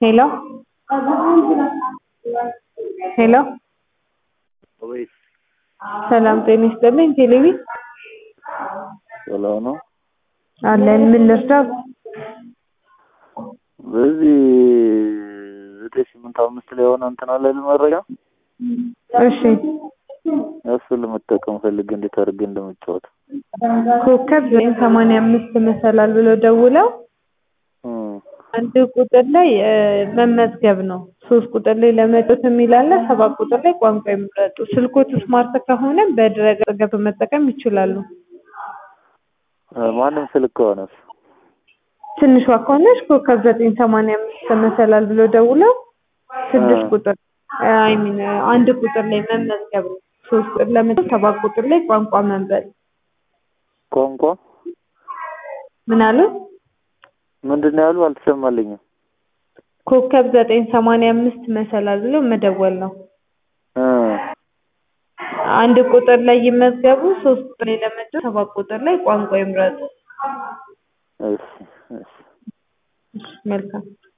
ሄሎ ሄሎ ወይ ሰላም ጤና ይስጥልኝ ቴሌቪ ሰላም ነው። አለን ምን ልርዳው? በዚህ ዘጠኝ ስምንት አምስት ላይ የሆነ እንትን አለ መረጃ እሺ እሱን ለመጠቀም ፈልግ እንዴት አድርጌ እንደምጫወት ኮከብ ዘጠኝ ሰማንያ አምስት መሰላል ብለው ደውለው እም፣ አንድ ቁጥር ላይ እ መመዝገብ ነው። ሶስት ቁጥር ላይ ለመጫወት የሚል አለ። ሰባት ቁጥር ላይ ቋንቋ ይምረጡ። ስልኮት ስማርት ከሆነ በድረ-ገጽ ገብተው መጠቀም ይችላሉ። እ ማንም ስልክ ከሆነስ ትንሿ ከሆነች ኮከብ ዘጠኝ ሰማንያ አምስት መሰላል ብለው ደውለው ስድስት እ ቁጥር አይ ሚን አንድ ቁጥር ላይ መመዝገብ ነው። ሶስት ቁጥር ለመጫወት ሰባት ቁጥር ላይ ቋንቋ መምረጥ። ቋንቋ ምን አሉ? ምንድን ነው ያሉ? አልተሰማልኝም። ኮከብ ዘጠኝ ሰማንያ አምስት መሰላል ብሎ መደወል ነው። እ አንድ ቁጥር ላይ ይመዝገቡ። ሶስት ቁጥር ላይ ለመጫወት ሰባት ቁጥር ላይ ቋንቋ ይምረጡ። እሺ እሺ መልካም